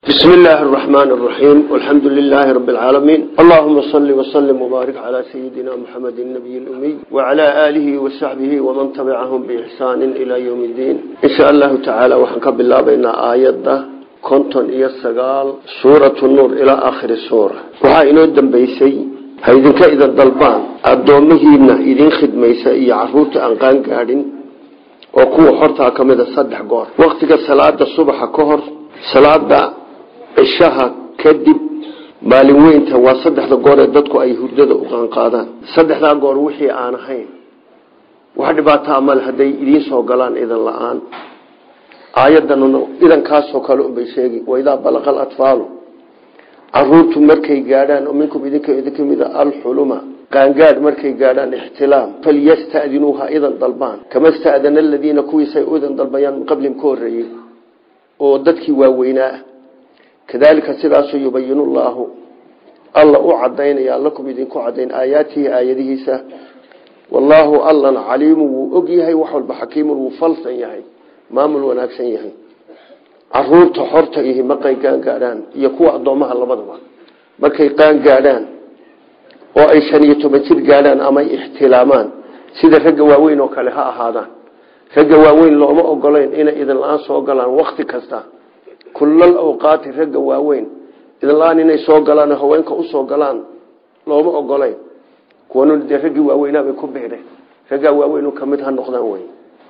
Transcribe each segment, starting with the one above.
بسم الله الرحمن الرحيم والحمد لله رب العالمين اللهم صل وسلم وبارك على سيدنا محمد النبي الأمي وعلى آله وصحبه ومن تبعهم بإحسان إلى يوم الدين إن شاء الله تعالى وحنك بالله بين آيات كنتن إيا السقال سورة النور إلى آخر السورة وها إنو الدنبيسي haydinka idan dalbaan addoomihiina idin khidmaysa iyo caruurta aan qaan gaadhin oo kuwa hortaa ka mida saddex goor waktiga salaada subaxa ka hor salaada cishaha kadib maalin weynta waa saddexda goor ee dadku ay hurdada u qaanqaadaan saddexdaa goor wixii aan ahayn wax dhibaataa male hadday idiin soo galaan idan la-aan aayadan idankaasoo kale unbay sheegi waidaa balaqa alatfaalu caruurtu markay gaadhaan oo minkum idinka idinka mida alxuluma qaangaadh markay gaadhaan ixtilaam falyastadinuuha idan dalbaan kama stadana aladiina kuwiisay idan dalbayaan min qablihim ka horeeyey oo dadkii waaweynaa ah kadalika sidaasuu yubayinu llaahu alla u cadaynaya lakum idinku cadayn aayaatihi aayadihiisa wallaahu allana caliimu wuu og yahay wax walba xakiimun wuu falsan yahay maamul wanaagsan yahay caruurta xorta ihi markay qaangaadhaan iyo kuwa addoomaha labadaba markay qaangaadhaan oo ay shan iyo toban jir gaadhaan ama ay ixtilaamaan sida ragga waaweyn oo kale ha ahaadaan ragga waaweyn looma ogolayn inay idin la-aan soo galaan wakti kasta kullal awqaati ragga waaweyn idin la-aan inay soo galaan haweenka usoo galaan looma ogolayn kuwan dee raggii waaweynaabay ku biireen raggaa waaweyn kamid ha noqdaan wey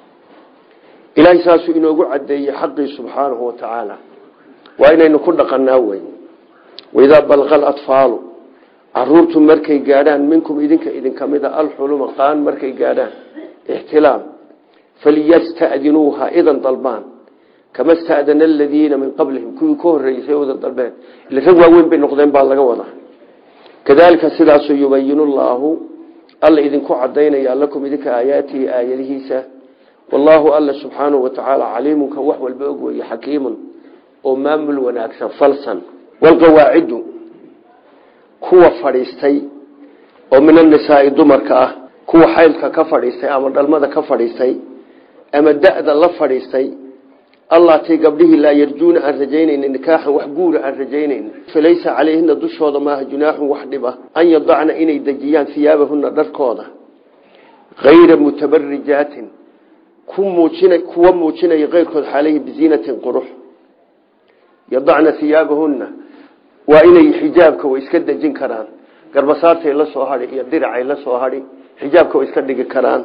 ilaahay saasuu inoogu cadeeyey xaqii subxaanahu wa tacaala waa inaynu ku dhaqanaa wey waidaa balqa alatfaalu caruurtu markay gaadhaan minkum idinka idinka mida alxuluma qaan markay gaadhaan ixtilaam falyastadinuuha idan dalbaan kama stadana aladiina min qablihim kuwii ka horeeysay idan dalbeen ila rag waaweyn bay noqdeen baa laga wadaa kadalika sidaasuu yubayinu llaahu alla idinku cadaynaya lakum idinka aayaatihi aayadihiisa wallaahu alla subxaanahu wa tacaala caliimunka wax walba og weeye xakiimun oo maamul wanaagsan falsan walqawaacidu kuwa fadhiistay oo min annisaai dumarka ah kuwa xaylka ka fadhiistay ama dhalmada ka fadhiistay ama da-da la fadhiistay allaatay gabdhihii laa yarjuuna aan rajaynayni nikaaxan wax guura aan rajaynayni falaysa calayhina dushooda maaha junaaxun wax dhib ah an yadacna inay dejiyaan hiyaabahuna dharkooda hayra mutabarijaatin kuwa muujinaya keyrkood xalayhi biziinatin qurux yadacna hiyaabahuna waa inay xijaabka way iska dejin karaan garbasaartay la soo hadhi iyo diracay la soo hadhi xijaabka way iska dhigi karaan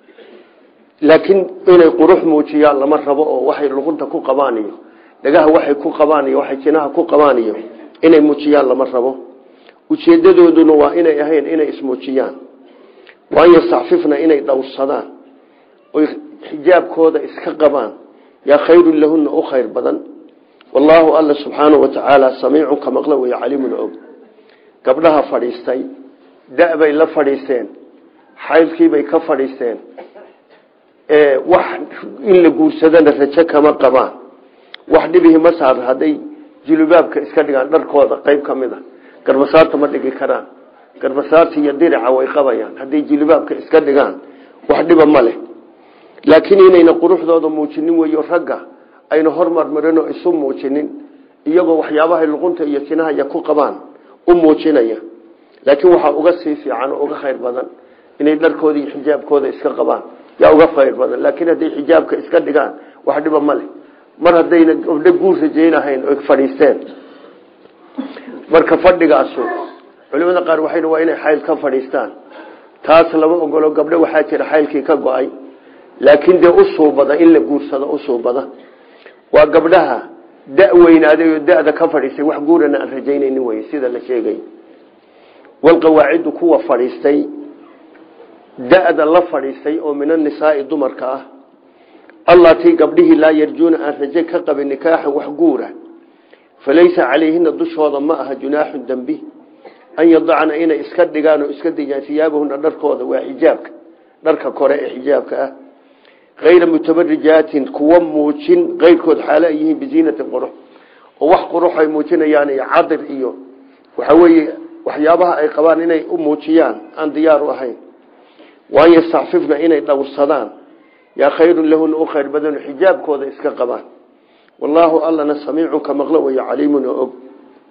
laakiin inay qurux muujiyaan lama rabo oo waxay luqunta ku qabaan iyo dhagaha waxay ku qabaan iyo waxay jinaha ku qabaan iyo inay muujiyaan lama rabo ujeedadooduna waa inay ahayn inay ismuujiyaan waa an yastacfifna inay dhowrsadaan oy xijaabkooda iska qabaan yaa khayrun lahuna u khayr badan wallaahu alla subxaanahu wa tacaala samiicun ka maqla wey caliimun og gabdhaha fadhiistay da-bay la fadhiisteen xaylkiibay ka fadhiisteen wax in la guursadana rajo kama qabaan wax dhibihi ma saar hadday julubaabka iska dhigaan dharkooda qayb ka mid a garbasaarta ma dhigi karaan garbasaarta iyo dirica way qabayaan hadday julubaabka iska dhigaan wax dhiba ma leh laakiin inayna quruxdooda muujinin weyo ragga ayna hormarmarin oo isu muujinin iyagoo waxyaabahay luqunta iyo jinahaya ku qabaan u muujinaya laakiin waxaa uga sii fiican oo uga khayr badan inay dharkooda iyo xijaabkooda iska qabaan yaa uga khayr badan laakiin hadday xijaabka iska dhigaan wax dhiba ma leh mar haddayna gabdho guur rajaynahayn oy fadhiisteen marka fadhigaasu culimada qaar waxay waa inay xayl ka fadhiistaan taas lama ogolo gabdho waxaa jira xaylkii ka go-ay laakiin dee usuubada in la guursado usuubada waa gabdhaha da weynaaday oo da-da ka fadhiistay wax guurana aan rajaynaynin wey sida la sheegay walqawaacidu kuwa fadhiistay da-da la fadhiistay oo min annisaai dumarka ah allatii gabdhihii laa yarjuuna aan raje ka qabin nikaaxan wax guura falaysa calayhina dushooda ma aha junaaxun dembi an yadacna inay iska dhigaan oo iska dejaan siyaabahuna dharkooda waa xijaabka dharka kore ee xijaabka ah hayra mutabarijaatin kuwa muujin keyrkood xaalo ay yihiin biziinatin qurux oo wax qurux ay muujinayaan iyo cadir iyo waxa weeye waxyaabaha ay qabaan inay u muujiyaan aan diyaar u ahayn waan yastacfifna inay dhowrsadaan yaa khayrun lahuna u khayr badano xijaabkooda iska qabaan wallaahu allana samiicun ka maqlo weyo caliimun oo og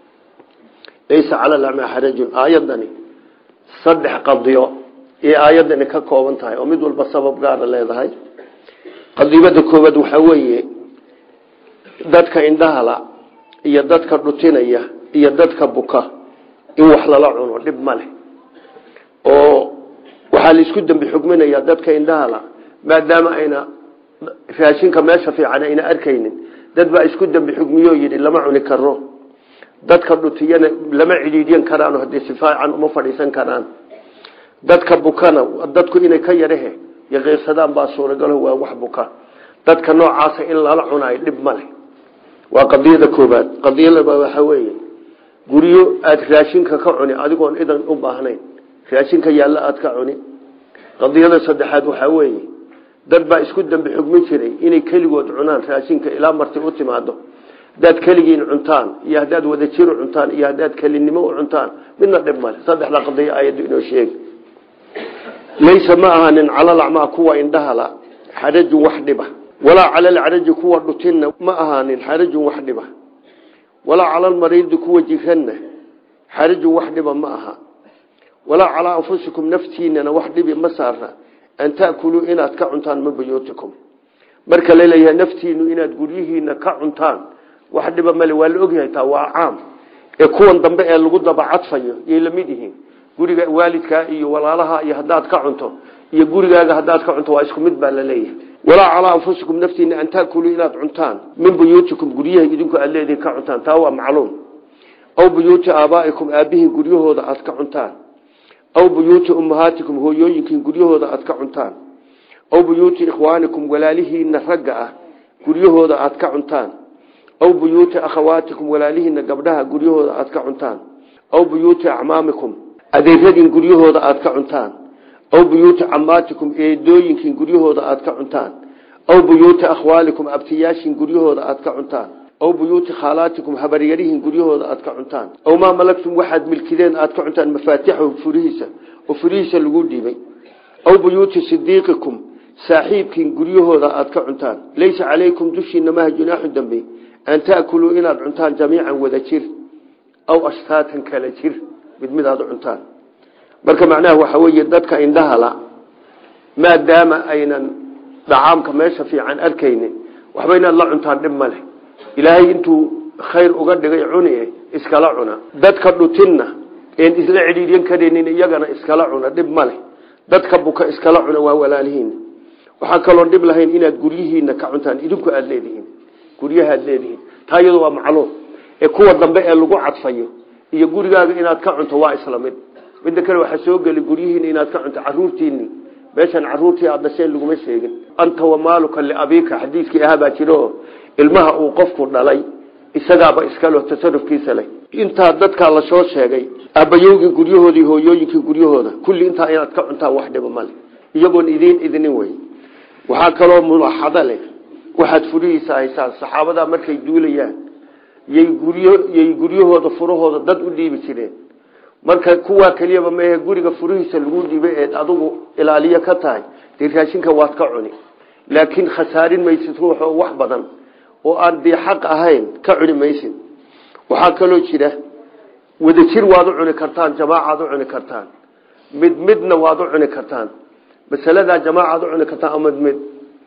laysa cala lacmaa xarajun aayadani saddex qadiyo iyo aayadani ka kooban tahay oo mid walba sabab gaara leedahay qadibada koobaad waxaa weeye dadka indhahala iyo dadka dhutinaya iyo dadka buka in wax lala cuno dhib ma leh oo waxaa laisku dambi xugminayaa dadka indhahala maadaama ayna raashinka meesha fiican ayna arkaynin dad baa isku dambi xugmiyo yidhi lama cuni karo dadka dhutiyana lama cidhiidyan karaan haddii si fiican uma fadhiisan karaan dadka bukana dadku inay ka yarahe yaqiiqsadaan baa suuragalo waa wax buka dadka noocaasa in lala cunayo dhib ma leh waa qadiyada koobaad qadiyada waxaa weeye guryo aada raashinka ka cuni adigoon idan u baahnayn raashinka yaalla aada ka cuni qadiyada saddexaad waxaa weeye dad baa isku dambi xugmin jiray inay keligood cunaan raashinka ilaa marti u timaado haddaad keligiin cuntaan iyo haddaad wadajir u cuntaan iyo haddaad kelinimo u cuntaan midna dhib male saddexda qadiyo aayaddu inoo sheegi laysa ma ahaanin calalacmaa kuwa indhahala xarajun wax dhiba walaa calalcaraji kuwa dhutinna ma ahaanin xarajun wax dhiba walaa calalmariidi kuwa jiranna xarajun wax dhiba ma aha walaa calaa anfusikum naftiinana wax dhibi ma saarna an taakuluu inaad ka cuntaan min buyuutikum marka laleeyahay naftiinu inaad guryihiina ka cuntaan wax dhiba male waa la ogyahay taa waa caam ee kuwan dambe ee lagu daba cadfayo yay lamid yihiin guriga waalidkaa iyo walaalaha iyo haddaad ka cunto iyo gurigaaga haddaad ka cunto waa isku mid baa laleeyahay walaa calaa anfusikum naftiina an taakuluu inaad cuntaan min buyuutikum guryaha idinku aad leedihin ka cuntaan taa waa macluum aw buyuuti aabaa'ikum aabbihiin guryahooda aad ka cuntaan aw buyuuti ummahaatikum hooyooyinkiin guryahooda aad ka cuntaan aw buyuuti ikhwaanikum walaalihiina ragga ah guryahooda aad ka cuntaan aw buyuuti akhawaatikum walaalihiina gabdhaha guryahooda aad ka cuntaan aw buyuuti acmaamikum adeeradiin guryahooda aad ka cuntaan aw buyuuti camaatikum eedooyinkiin guryahooda aad ka cuntaan aw buyuuti akhwaalikum abtiyaashiin guryahooda aad ka cuntaan aw buyuuti khaalaatikum habaryarihiin guryahooda aad ka cuntaan aw maa malagtum waxaad milkideen aad ka cuntaan mafaatixahu furihiisa oo furihiisa lagu dhiibay aw buyuuti sidiiqikum saaxiibkiin guryahooda aad ka cuntaan laysa calaykum dushiina maha junaaxu dambe an taakuluu inaad cuntaan jamiican wada jir aw ashtaatan kala jir mid mid aad u cuntaan marka macnaha waxaa weeye dadka indhahala maadaama aynan dhacaamka meesha fiican arkaynin waxba inaad la cuntaan dhib ma leh ilaahay intuu khayr uga dhigay cuni iskala cuna dadka dhutinna een isla cidhiidyan karaynin iyagana iskala cuna dhib ma leh dadka buka iskala cuna waa walaalihiin waxaa kaloon dhib lahayn inaad guryihiina ka cuntaan idinku aada leedihiin guryaha aad leedihiin taa iyadu waa macluum ee kuwa dambe ee lagu cadfayo iyo gurigaaga inaad ka cunto waa isla mid midda kale waxaa soo geli guryihiina inaad ka cunto caruurtiini meeshan caruurtii aad dhasheen laguma sheegin anta wamaaluka liabiika xadiiskii ahaa baa jiro ilmaha uu qofku dhalay isagaaba iskalo tasarufkiisa leh intaa dadkaa lasoo sheegay aabbayowgii guryahoodii hooyooyinkii guryahooda kulli intaa inaad ka cuntaan wax dhiba male iyagoon idiin idinin wey waxaa kaloo mulaaxado leh waxaad furihiisa haysaan saxaabadaa markay duulayaan yay guryo yay guryahooda furahooda dad u dhiibi jireen marka kuwaa keliyaba meehe guriga furihiisa lagu dhiibay eed adugu ilaaliyo ka tahay dee raashinka waad ka cuni laakiin khasaarin maysid ruux oo wax badan oo aan dee xaq ahayn ka cuni maysid waxaa kaloo jira wadajir waad u cuni kartaan jamaacaad u cuni kartaan mid midna waad u cuni kartaan masaladaa jamaacaad u cuni kartaan ama mid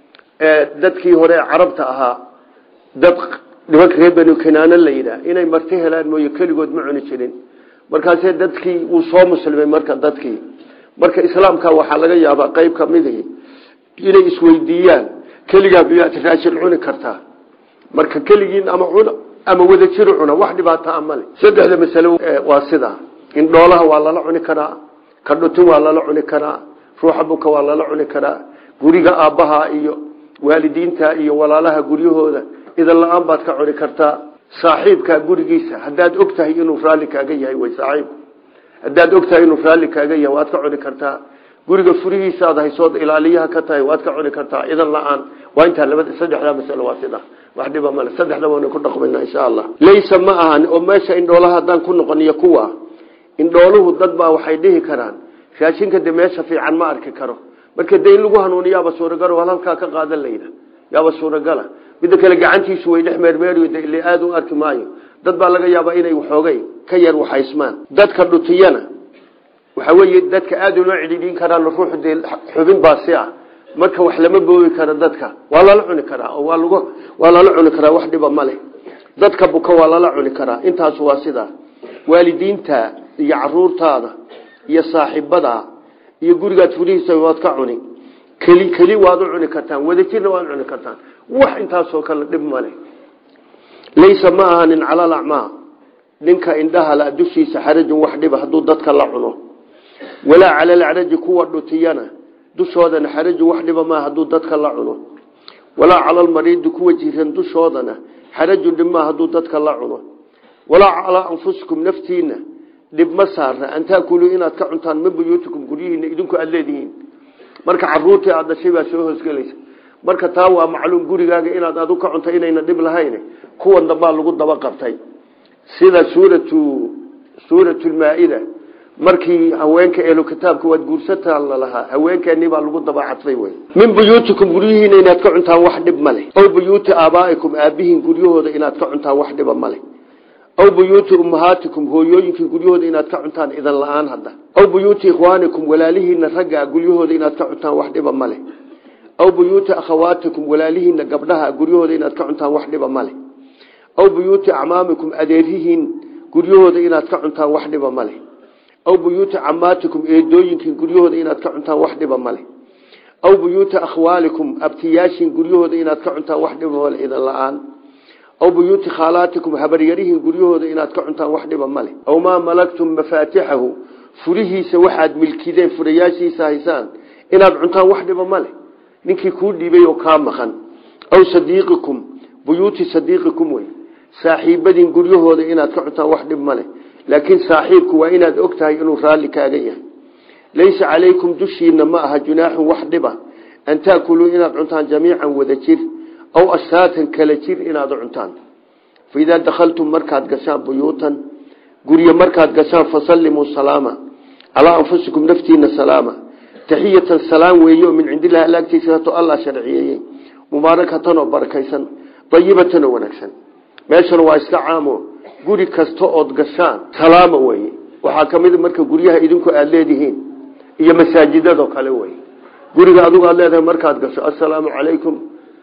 dadkii hore ee carabta ahaa dad nimanka reer banu kanaana la yidhaah inay marti helaan mooye keligood ma cuni jirin markaasee dadkii wuu soo muslimay marka dadkii marka islaamka waxaa laga yaabaa qeyb kamidii inay isweydiiyaan keligaa miyaad raashin cuni kartaa marka keligiin ama cuna ama wadajiru cuna wax dhibaataa male saddexda masale waa sidaa in dhoolaha waa lala cuni karaa ka dhutin waa lala cuni karaa ruuxa buka waa lala cuni karaa guriga aabbaha iyo waalidiinta iyo walaalaha guryahooda idan la-aan baad ka cuni kartaa saaxiibkaa gurigiisa haddaad og tahay inuu raalli kaaga yahay way saaxiibku haddaad og tahay inuu raalli kaaga yahay waad ka cuni kartaa guriga furihiisaad haysood ilaaliyaha ka tahay waad ka cuni kartaa idan la-aan waa intaa labada saddexdaa masalo waa sida wax dhiba male saddexda waana ku dhaqmayna insha allah laysa ma ahan oo meesha indhoolaha haddaan ku noqoniyo kuwa indhooluhu dad baa waxay dhihi karaan raashinka de meesha fiican ma arki karo marka de in lagu hanuuniyaaba suuragalo hal halkaa ka qaadan layda yaaba suuragala midda kale gacantiisu way dhex meermeeriyo de ile aada u arki maayo dad baa laga yaabaa inay waxoogay ka yar waxaysmaan dadka dhutiyana waxa weeye dadka aada uloo cidhiidhin karaan ruuxu dee xubin baasi ah marka wax lama boogi karo dadka waa lala cuni karaa oo waa lag waa lala cuni karaa wax dhiba ma leh dadka buka waa lala cuni karaa intaas waa sidaa waalidiinta iyo caruurtaada iyo saaxiibada iyo gurigaad furihiisa waad ka cuni keli keli waad u cuni kartaan wadajirna waad cuni kartaan wax intaasoo kale dhib male laysa ma ahanin calal acmaa ninka indhaha la dushiisa xarajun wax dhiba hadduu dadka la cuno walaa cala lacraji kuwa dhutiyana dushoodana xarajun wax dhiba maa hadduu dadka la cuno walaa cala lmariidi kuwa jiran dushoodana xarajun dhib maa hadduu dadka la cuno walaa calaa anfusikum naftiina dhib ma saara an taakuluu inaad ka cuntaan min buyuutikum guryihiina idinku aada leedihiin marka caruurtii aada dhashay baa soo hoosgelaysa marka taa waa macluum gurigaaga inaad adu ka cunto inayna dhib lahayn kuwan dambaa lagu daba qabtay sida suuratu suuratulmaa-ida markii haweenka ehlu kitaabka waad guursataan lalahaa haweenkeennii baa lagu daba cadfay wey min buyuutikum guryihiina inaad ka cuntaan wax dhib ma leh ow buyuuti aabaa'ikum aabihiin guryahooda inaad ka cuntaan wax dhiba ma leh aw buyuuti ummahaatikum hooyooyinkii guryahooda inaad ka cuntaan idan la-aan hadda aw buyuuti ikhwaanikum walaalihiina ragga guryahooda inaad ka cuntaan wax dhiba ma leh aw buyuuti akhawaatikum walaalihiina gabdhaha guryahooda inaad ka cuntaan wax dhiba ma leh aw buyuuti acmaamikum adeerihiin guryahooda inaad ka cuntaan wax dhiba ma leh aw buyuuti camaatikum eedooyinkiin guryahooda inaad ka cuntaan wax dhiba ma leh aw buyuuti akhwaalikum abtiyaashiin guryahooda inaad ka cuntaan wax dhiba male idan la-aan aw buyuuti khaalaatikum habaryarihiin guryahooda inaad ka cuntaan wax dhiba ma leh aw maa malagtum mafaatixahu furihiisa waxaad milkideen furayaashiisa haysaan inaad cuntaan wax dhiba ma leh ninkii kuu dhiibay oo kaa maqan aw sadiiqikum buyuuti sadiiqikum wey saaxiibadiin guryahooda inaad ka cuntaan wax dhib ma leh laakiin saaxiibku waa inaad og tahay inuu raalli kaaga yahay laysa calaykum dushiina ma aha junaaxun wax dhiba an taakuluu inaad cuntaan jamiican wada jir aw ashaatan kala jir inaad cuntaan faidaa dakhaltum markaad gashaan buyuutan guryo markaad gashaan fasallimuu salaama calaa anfusikum naftiina salaama taxiyatan salaam weeyo min cindillahi alaagtiisato allah sharciyeeyey mubaarakatan oo barakaysan dayibatan oo wanaagsan meeshana waa iska caamo guri kasta ood gashaan salaama weye waxaa ka mid marka guryaha idinku aada leedihiin iyo masaajidadoo kale wey guriga adigu aad leedahay markaad gasho assalaamu calaykum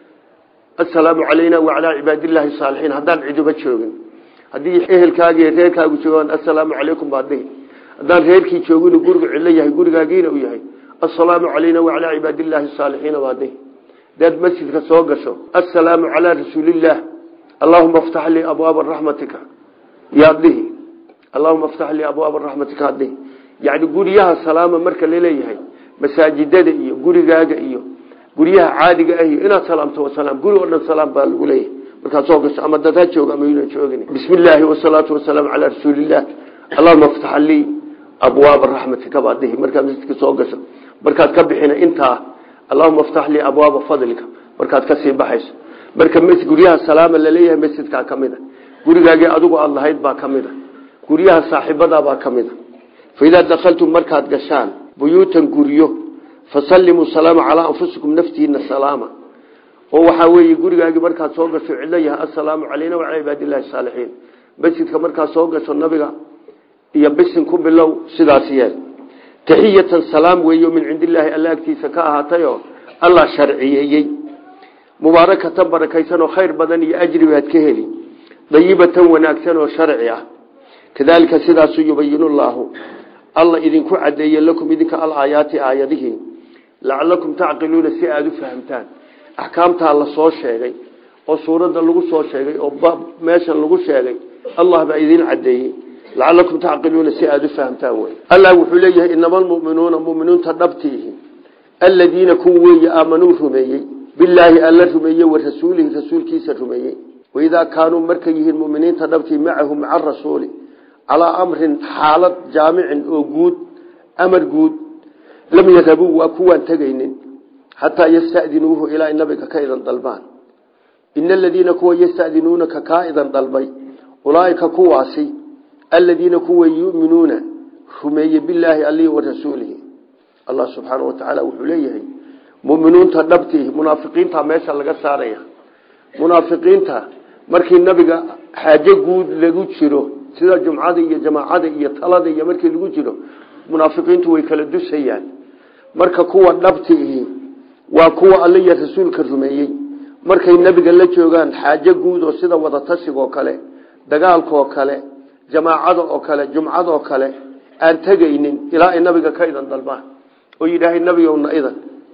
assalaamu calayna wacalaa cibaadillaahi saalixiin haddaan ciduba joogin haddii ehelkaagi iyo reerkaagu joogaan assalaamu calaykum baad dhihi haddaan reerkii joogin gurigu cillo yahay gurigaagiina uu yahay assalaamu calayna wacalaa cibaadillaahi saalixiina baad dhihi hadaad masjidka soo gasho assalaamu calaa rasuulillaah allahuma aftax lii abwaaba raxmatika yaad dhihi allahuma aftax lii abwaaba raxmatika ad dhihi yacni guryaha salaama marka laleeyahay masaajidada iyo gurigaaga iyo guryaha caadiga ah iyo inaad salaamto wasalaam guri oo dhan salaam baa lagu leeyahay markaad soo gasho ama dad ha jooga ama yuna joogin bismi illaahi wasalaatu wasalaamu calaa rasuulillaah allahuma aftax lii abwaaba raxmatika baad dhihi markaad masjidka soo gasho markaad ka bixina intaa allahuma aftax lii abwaaba fadlika markaad kasii baxayso marka guryaha salaama laleeyahay masjidkaa ka mid a gurigaagii adigu aada lahayd baa ka mid a guryaha saaxiibadaabaa ka mid a faidaa dakhaltum markaad gashaan buyuutan guryo fasallimuu salaama calaa anfusikum naftiina salaama oo waxaa weeye gurigaagii markaad soo gasho cidlo yahay assalaamu calayna wacalaa cibaadillahi saalixiin masjidka markaad soo gasho nabiga iyo bisin ku bilow sidaas yeel taxiyatan salaam weeyo min cindillaahi alla agtiisa ka ahaatayoo allah sharciyeeyey mubaarakatan barakaysan oo khayr badan iyo ajri baad ka heli dayibatan wanaagsan oo sharci ah kadaalika sidaasu yubayinu llaahu alla idinku cadeeye lakum idinka alaayaati aayadihii lacalakum tacqiluuna si aada u fahamtaan axkaamtaa la soo sheegay oo suuradda lagu soo sheegay oo meeshan lagu sheegay allah baa idin cadeeyey lacalakum tacqiluuna si aada u fahamtaan wey allah wuxuu leeyahay inama almuminuuna muminiinta dhabtiihi aladiina kuwa weeye aamanuu rumeeyey bilaahi alla rumeeye wa rasuulihi rasuulkiisa rumeeyey waidaa kaanuu markay yihiin muminiinta dhabtii macahu maca rasuuli calaa amrin xaalad jaamicin oo guud amar guud lam yarabuu waa kuwaan tegaynin xataa yastadinuuhu ilaa nabiga ka idan dalbaan ina aladiina kuwa yastadinuunaka kaa idan dalbay ulaaika kuwaasi aladiina kuwa yuminuuna rumeeye bilaahi alihi wa rasuulihi allah subxaana wa tacaala wuxuu leeyahay muminiinta dhabtii munaafiqiinta meesha laga saaraya munaafiqiinta markii nabiga xaajo guud lagu jiro sida jumcada iyo jamaacada iyo talada iyo markii lagu jiro munaafiqiintu way kala dusayaan marka kuwa dhabti ihi waa kuwa alle iyo rasuulka rumeeyey markay nabiga la joogaan xaajo guud oo sida wadatashiga oo kale dagaalka oo kale jamaacada oo kale jumcada oo kale aan tegaynin ilaa ay nabiga ka idan dalbaan oo yidhaahay nabigowna idan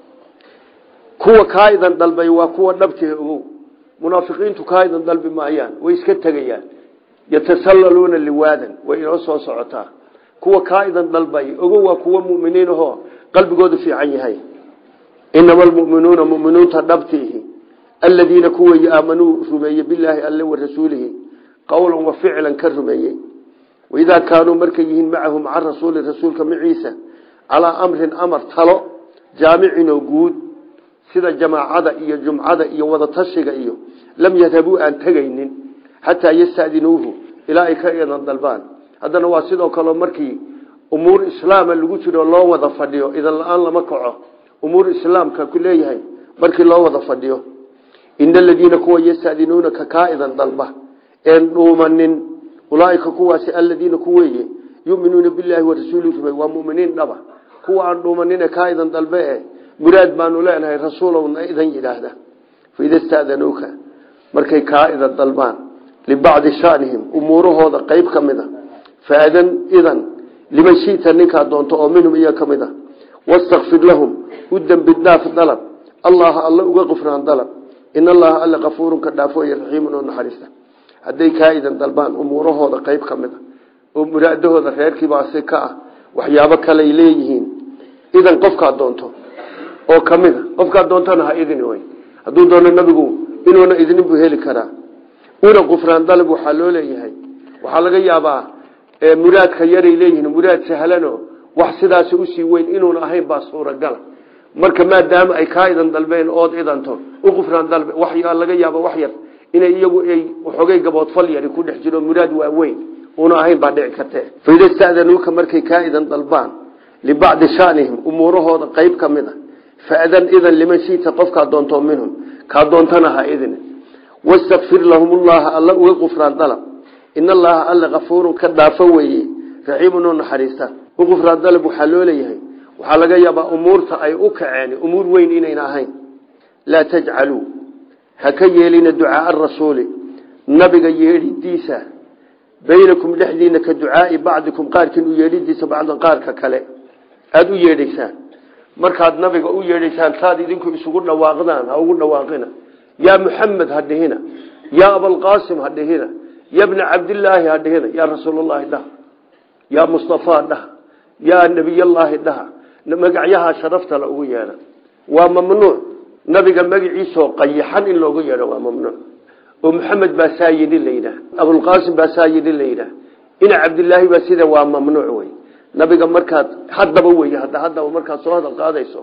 kuwa kaa idan dalbay waa kuwa dhabtihi ogow munaafiqiintu kaa idan dalbi maayaan way iska tegayaan yatasallaluuna liwaadan way inoo soo socotaa kuwa kaa idan dalbay ogow waa kuwa muminiin ahoo qalbigoodu fiican yahay inama almuminuuna muminuunta dhabtiihi aladiina kuwa aamanuu rumeeye bilaahi alle wa rasuulihi qowlan wa ficlan ka rumeeyey waidaa kaanuu markay yihiin macahu maca rasuuli rasuulka maciisa calaa amrin amar talo jaamicin oo guud sida jamaacada iyo jumcada iyo wadatashiga iyo lam yadhabuu aan tegaynin xataa yastadinuuhu ilaa ay ka idan dalbaan haddana waa sidoo kaleo markii umuur islaama lagu jiro loo wada fadhiyo idan la-aan lama kaco umuur islaamka ku leeyahay markii loo wada fadhiyo ina aladiina kuwa yastadinuunaka kaa idan dalba een dhuumanin ulaaika kuwaasi aladiina kuweeye yuminuuna bilaahi warasuulihi rumey waa muminiin dhaba kuwa aan dhuumanine kaa idan dalbe e muraad baanu leenahay rasuulowna idan yidhaahda faida stadanuuka markay kaa idan dalbaan libacdi shanihim umuurahooda qeyb ka mid a faadan idan liman shita ninkaa doonto oo minhum iya ka mid a wastakfir lahum u dembi dhaaf dalab allaha alle uga qufraan dalab in allaha alle kafuurun ka dhaafooye raxiimun oo naxariista hadday kaa idan dalbaan umuurahooda qeyb ka mid a oo muraadahooda reerkiibaasi ka ah waxyaabo kaley leeyihiin idan qofkaa doonto oo kamid a qofkaa doontana ha idin wey hadduu doono nabigu inuuna idnin buu heli karaa una qufraan dalab waxaa loo leeyahay waxaa laga yaabaa muraadka yaray leeyihiin muraad sahlano wax sidaasi usii weyn inuuna ahayn baa suuragala marka maadaama ay kaa idan dalbeen ood idanto u qufraan dalbe waxyaa laga yaaba wax yar inay iyagu ay waxoogay gaboodfal yari ku dhex jiro muraad waaweyn una ahayn baa dhici kartee faida stadanuuka markay kaa idan dalbaan libacdi shanihim umuurahooda qeyb ka mid a faadan idan liman shita qofkaa doonto minhum kaa doontana ha idin wastakfir lahum llaha alla uga qufraan dalab in allaha alle kafuurun ka dhaafo weeye raxiimun oo naxariista u qufraan dalab waxaa loo leeyahay waxaa laga yaabaa umuurta ay u kaceen umuur weyn inayna ahayn laa tajcaluu ha ka yeelina ducaaa rasuuli nabiga yeedhidiisa baynakum dhexdiina ka ducaai bacdikum qaarkiin u yeedhidiisa bacdan qaarka kale aada u yeedhaysaan markaad nabiga u yeedhaysaan taad idinku isugu dhawaaqdaan ha ugu dhawaaqina yaa muxamed ha dhihina yaa abalqaasim ha dhihina ya bna cabdilaahi ha dhihina yaa rasuulllahi dhaha yaa mustafaa dhaha yaa nebiyallaahi dhaha magacyaha sharafta la ugu yeedha waa mamnuuc nabiga magaciisoo qayaxan in loogu yeedho waa mamnuuc oo maxamed baa saa yidhi la yidhaah abulqaasim baa saa yidhi la yidhaah ina cabdilaahi baa sida waa mamnuuc wey nabiga markaad haddaba wey hadda haddaba markaad soo hadal qaadayso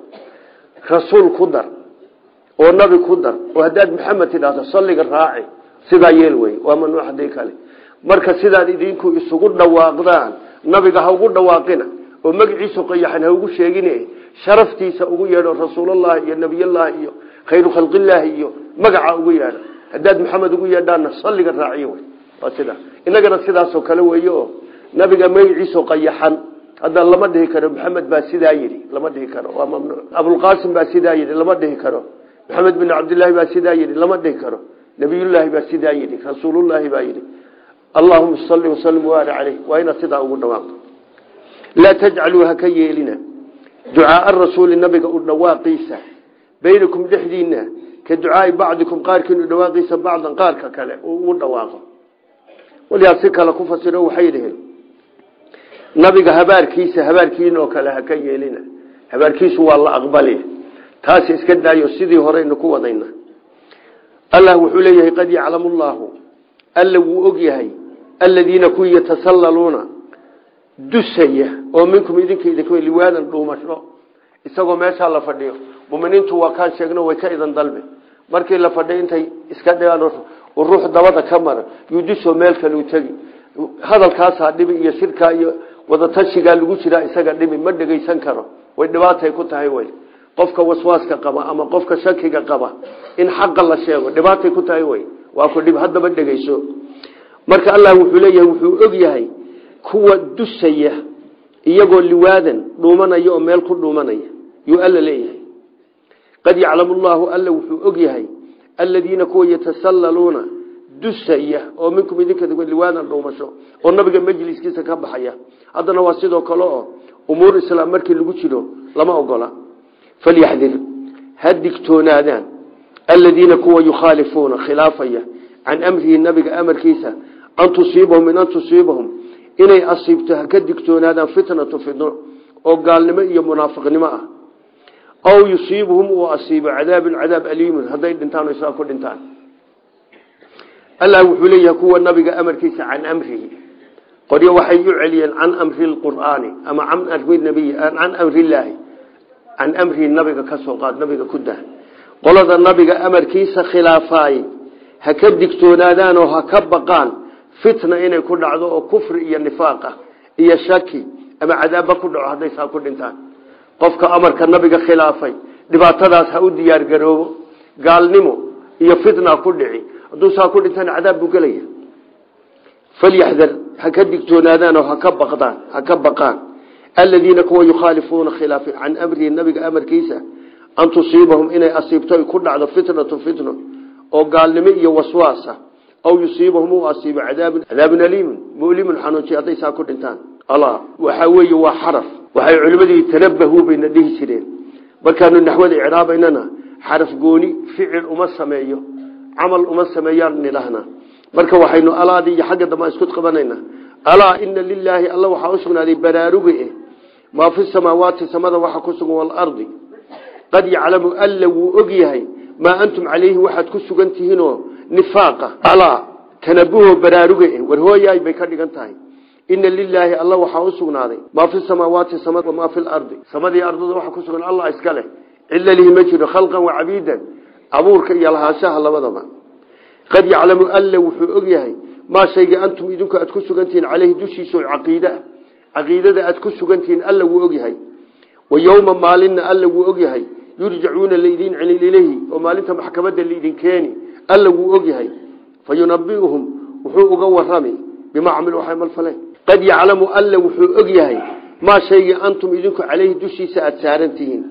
rasuul ku dar oo nabi ku dar oo haddaad maxamed tidhaahdo salliga raaci sidaa yeel wey waa mamnuuc hadii kale marka sidaad idinku isugu dhawaaqdaan nabiga ha ugu dhawaaqina oo magaciisu qayaxan ha ugu sheegin sharaftiisa ugu yeedho rasuulullahi iyo nebiyallaahi iyo khayru khalqillaahi iyo magaca ugu yeedho haddaad maxamed ugu yeedhaana salliga raaciy wey waa sidaa inagana sidaasoo kale weeye oo nabiga magaciisu qayaxan hadda lama dhihi karo maxamed baa sidaa yidhi lama dhihi karo waa mamnuuc abulqaasim baa sidaa yidhi lama dhihi karo maxamed bin cabdillaahi baa sidaa yidhi lama dhihi karo nabiyullaahi baa sidaa yidhi rasuulullaahi baa yidhi allahuma salli wasalim waali caleyh waa inaad sidaa ugu dhawaaqdo laa tajcaluu ha ka yeelina ducaaa rasuuli nabiga u dhawaaqiisa baynakum dhexdiina ka ducaai bacdikum qaarkiin u dhawaaqiisa bacdan qaarka kale uu ugu dhawaaqo waliyaa si kale ku fasiro waxay dhaheen nabiga habaarkiisa habaarkiin oo kale ha ka yeelina habaarkiisu waa la aqbali taasi iska daayo sidii horeynu ku wadayna allah wuxuu leeyahay qad yaclamu llaahu alla wuu og yahay aladiina kuwii yatasallaluuna dusaya oo minkum idinka idink liwaadan dhuumasho isagoo meeshaa la fadhiyo muminiintu waa kaan sheegno way ka idan dalbe markii la fadhiyo intay iska dhigaan ruux dabada ka mara yuu dusoo meel kale u tegi hadalkaasaa dhibi iyo shirkaa iyo wadatashigaa lagu jiraa isaga dhibi ma dhegaysan karo way dhibaatay ku tahay wey qofka waswaaska qaba ama qofka shakiga qaba in xaqa la sheego dhibaatay ku tahay wey waa ku dhib haddaba dhegeyso marka allah wuxuu leeyahay wuxuu og yahay kuwa dusaya iyagoo liwaadan dhuumanaya oo meel ku dhuumanaya yuu alla leeyahay qad yaclamu llaahu alla wuxuu og yahay aladiina kuwa yatasallaluuna dusaya oo minkum idinka liwaadan dhuumasho oo nabiga majliskiisa ka baxaya haddana waa sidoo kale oo umuur islaam markii lagu jiro lama ogola falyaxdir ha digtoonaadaan aladiina kuwa yukhaalifuuna khilaafaya can amrihi nabiga amarkiisa an tusiibahum min an tusiibahum inay asiibto ha ka digtoonaadaan fitnatu fitno oo gaalnimo iyo munaafiqnimo ah aw yusiibuhum uu asiibo cadaabun cadaab aliimun hadday dhintaan o isla ku dhintaan allah wuxuu leeyahay kuwa nabiga amarkiisa can amrihi qoryo waxay u celiyeen can amri lqur'aani ama can amri nabiy can amrilaahi can amrihi nabiga ka soo qaad nabiga ku dah qolada nabiga amarkiisa khilaafaay ha ka digtoonaadaan oo ha ka baqaan fitna inay ku dhacdo oo kufri iyo nifaaqa iyo shaki ama cadaabba ku dhaco hadday saa ku dhintaan qofka amarka nabiga khilaafay dhibaatadaas ha u diyaargaroobo gaalnimo iyo fitna ku dhici hadduu saa ku dhintana cadaab buu gelaya falyaxdar ha ka digtoonaadaan oo haka baqdaan ha ka baqaan aladiina kuwa yukhaalifuuna khilaafa can amrihi nabiga amarkiisa an tusiibahum inay asiibto ay ku dhacdo fitnatu fitno oo gaalnimo iyo waswaasa aw yusiibahum uu asiibo cadaabun cadaabun aliimun mulimun xanuujiy hadday saa ku dhintaan allah waxaa weeye waa xaraf waxay culimadii tanabahu bayna dhihi jireen markaanu naxwada icraabaynana xaraf gooni ficil uma sameeyo camal uma sameeyaan nidhahnaa marka waxaynu alaadii iyo xagga dambe isku qabanayna alaa ina lilaahi alla waxaa usugnaaday baraaruge eh maa fi samaawaati samada waxa ku sugan waalardi qad yaclamu alla wuu og yahay maa antum calayhi waxaad ku sugan tihiinoo nifaaqa alaa tanabuho baraaruge eh war hooyaay bay ka dhigan tahay ina lilaahi alla waxaa u sugnaaday maa fi samaawaati samad wamaa fi lardi samadii ardada waxa ku sugan allah iska leh cilla lihi ma jiro khalqan wa cabiidan abuurka iyo lahaanshaha labadaba qad yaclamu alla wuxuu og yahay maa shayga antum idinku aad ku sugantihiin caleyhi dushiisa oo caqiidaa caqiidada aad ku sugantihiin alla wuu og yahay wa yowma maalinna alla wuu og yahay yurjacuuna laydin celin ilayhi oo maalinta maxkamadda laydin keeni alla wuu og yahay fa yunabiuhum wuxuu uga warami bimaa camilu waxay malfaleen qad yaclamu alla wuxuu og yahay maa shaygii antum idinku caleyhi dushiisa aada saaran tihiin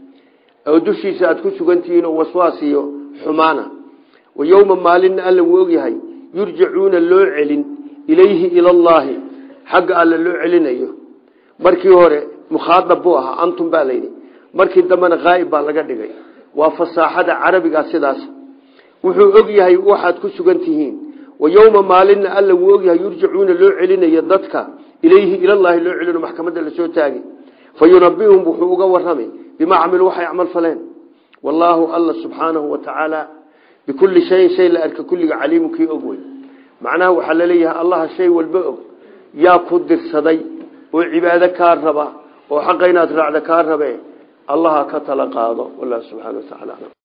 oo dushiisa aada ku sugan tihiin oo waswaas iyo xumaana wa yowma maalinna alla wuu og yahay yurjacuuna loo celin ilayhi ilallaahi xagga alla loo celinayo markii hore mukhaadab buu ahaa antum baa layidhi markii dambena haa'ib baa laga dhigay waa fasaaxada carabigaa sidaas wuxuu og yahay waxaad ku sugan tihiin wa yowma maalinna alla wuu og yahay yurjacuuna loo celinayo dadka ilayhi ilallaahi loo celino maxkamadda lasoo taagi fa yunabiuhum wuxuu uga warramay bimaa camiluu waxay camal faleen wallaahu alla subxaanahu wa tacaala bikulli shayin shay la arka kulliga caliimu kii og wey macnaha waxaa laleeyahay allaha shay walba og yaa ku dirsaday oo cibaado kaa raba oo xaqa inaad raacda kaa rabe allaha ka tala qaado wallahu subxana wa tacala